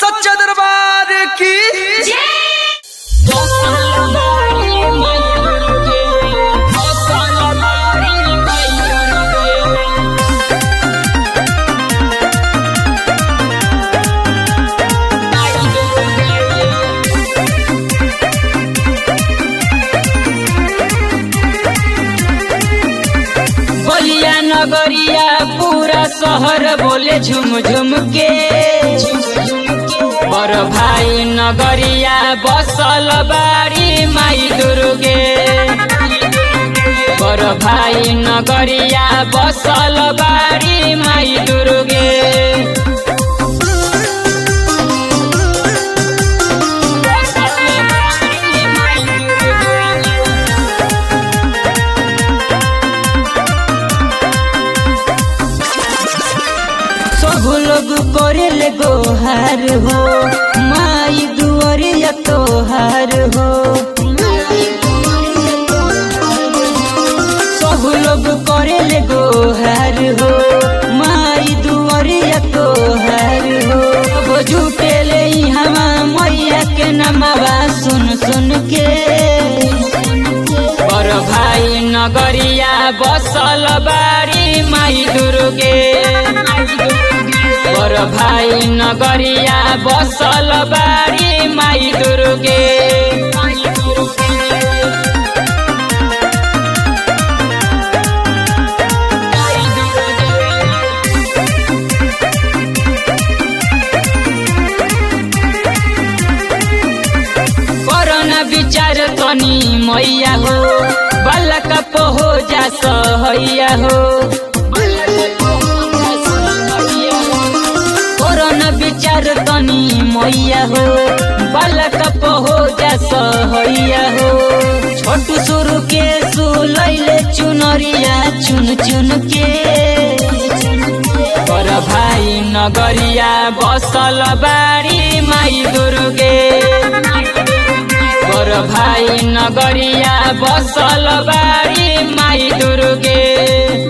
सच्चा दरबार की बलिया नगरिया पूरा शहर बोले झुम झुम के बर भाई नगरिया बसल बाड़ी माई दुर्गे बर भाई नगरिया बसल बाड़ी माई दुर्गे सब लोग करेले गोहार हो माई दुआरिया तोहार हो सब लोग करेले गोहार हो माई दुआरिया तोहार हो अब झूठेले हमा मैया के नमवा सुन सुन के पर भाई नगरिया बसल बारी माई दुर्गे पर भाई नगरिया बसल बारी माई दुर्गे कोरोना विचार तनी मैया हो बालक हो जा सहैया हो कोरोना विचार तनी मैया हो बालक हो जा सहैया हो छोटू सुरु के सुलैले चुनरिया चुन चुन के पर भाई नगरिया बसल बारी माई दुर्गे पर भाई नगरिया बसल बारी माई दुर्गे